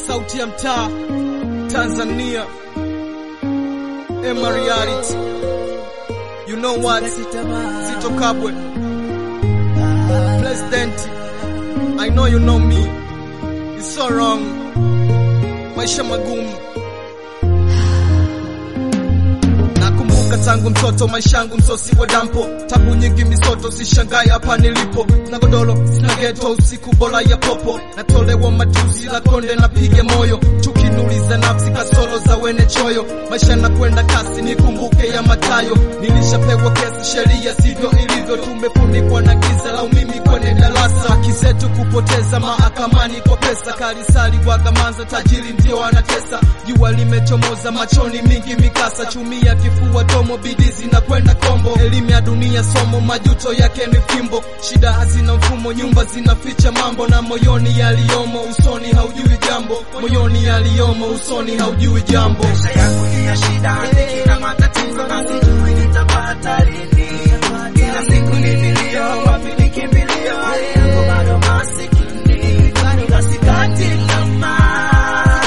sauti ya mtaa Tanzania, Emma Reality. You know what? Zito Kabwe, President. I know you know me. It's so wrong. Maisha magumu. Nakumbuka tangu mtoto maisha yangu msosi wa dampo, tabu nyingi misoto, sishangai hapa nilipo, na godoro sina geto, usiku bora ya popo, natolewa matusi la konde, napige moyo, chuki nuliza nafsi, kasoro za wene choyo, maisha nakwenda kasi, nikumbuke ya matayo, nilishapewa kesi, sheria sivyo ilivyo, tumefunikwa na giza la umimi kwenye darasa, haki zetu kupoteza mahakamani kwa pesa, karisali wagamanza, tajiri ndio anatesa, jua limechomoza machoni, mingi mikasa, chumia kifua tomo, bidii zinakwenda kombo, elimu ya dunia somo, majuto yake ni fimbo, shida hazina mfumo, nyumba zinaficha mambo, na moyoni yaliyomo usoni haujui jambo, moyoni yaliyomo usoni haujui jambo. Maisha yangu ni ya shida, dhiki na matatizo na sijui nitapata lini. Kila siku ni vilio, wapi nikimbilio? Hali yangu bado masikini, ila sikati tamaa,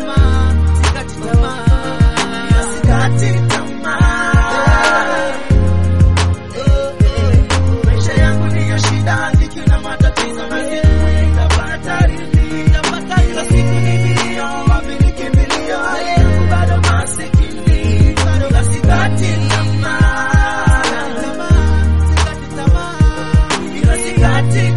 ila sikati tamaa. Maisha yangu ni ya shida, dhiki na matatizo na sijui nitapata lini. Kila siku ni vilio, wapi nikimbilio? Hali yangu bado masikini, ila sikati tamaa, ila sikati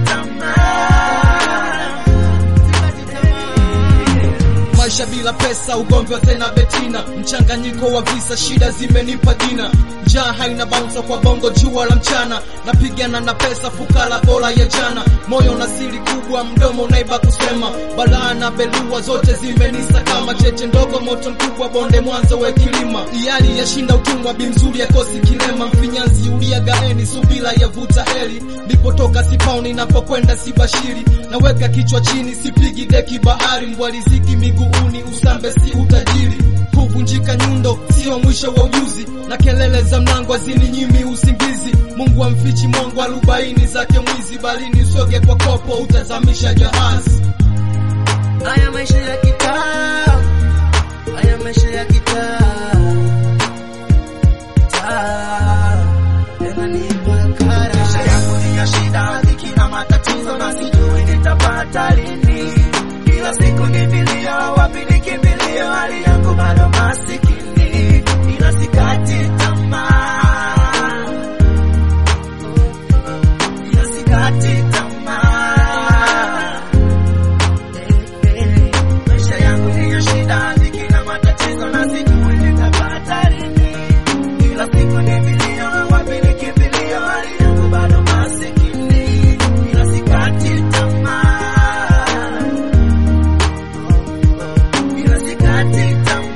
tamaa. Maisha bila pesa, ugomvi wa tena betina, mchanganyiko wa visa, shida zimenipa jina. Njaa haina bouncer kwa bongo, jua la mchana, napigana na pesa, fukara bora ya jana. Moyo na siri kubwa, mdomo naiba kusema, balaa na belua zote zimenisa kama cheche ndogo, moto mkubwa, bonde mwanzo we kilima. Iyali yashinda utumwa, bimzuri yakosi kilema, mfinyanzi ulia gaeni, subira yavuta heri. Nipotoka sipaoni, napokwenda sibashiri, naweka kichwa chini, sipigi deki bahari, mbwaliziki miguuni, usambe si utajiri kuvunjika nyundo sio mwisho wa ujuzi, na kelele za mlango hazininyimi usingizi. Mungu amfichi mongo arobaini zake mwizi, bali nisoge kwa kopo, utazamisha jahazi. Haya maisha ya kitaa, haya maisha ya kitaa, taa yananipa kara. Maisha yangu ni ya shida, dhiki na matatizo, na sijui nitapata lini. Kila siku ni vilio, wapi nikimbilio? Hali yangu bado masikini, ila sikati tamaa, ila sikati tamaa. Maisha yangu ni ya shida, dhiki na matatizo, na sijui nitapata lini. Kila siku ni vilio, wapi nikimbilio? Hali yangu bado masikini, ila sikati tamaa, ila sikati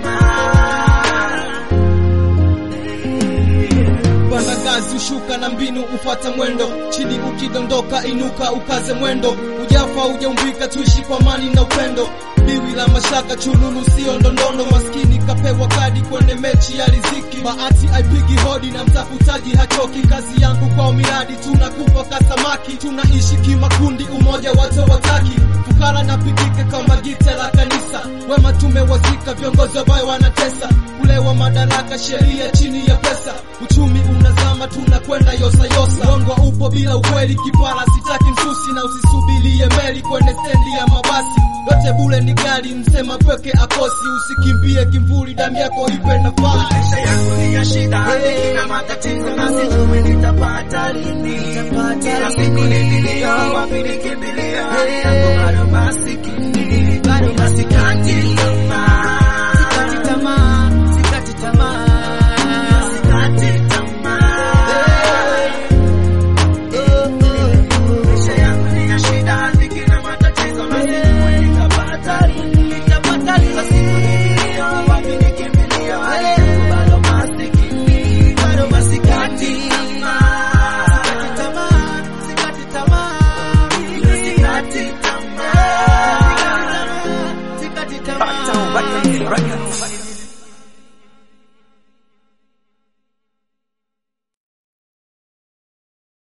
tamaa. Panda ngazi ushuka na mbinu ufata mwendo, chini ukidondoka inuka ukaze mwendo, ujafa ujaumbika, tuishi kwa amani na upendo. Biwi la mashaka chululu sio ndondondo, maskini kapewa kadi kwenye mechi ya riziki. Bahati haipigi hodi na mtafutaji hachoki, kazi yangu kwa miradi tunakufa kasamaki, tunaishi kimakundi, umoja watu wataki fukara na pigike kama gite la kanisa, wema tumewazika, viongozi wabaya wanatesa, ulewa madaraka, sheria chini ya pesa, uchumi unazama, tunakwenda yosayosa, uongo upo bila ukweli, kipara sitaki msusi, na usisubirie meli kwenye stendi ya mabasi, yote bule ni gari, msema pweke akosi, usikimbie kimvuli, damu yako ipe nafasi. Maisha yangu ni ya shida, dhiki na matatizo, na sijui nitapata lini. Kila siku ni vilio, wapi nikimbilio? Hali yangu bado masikini,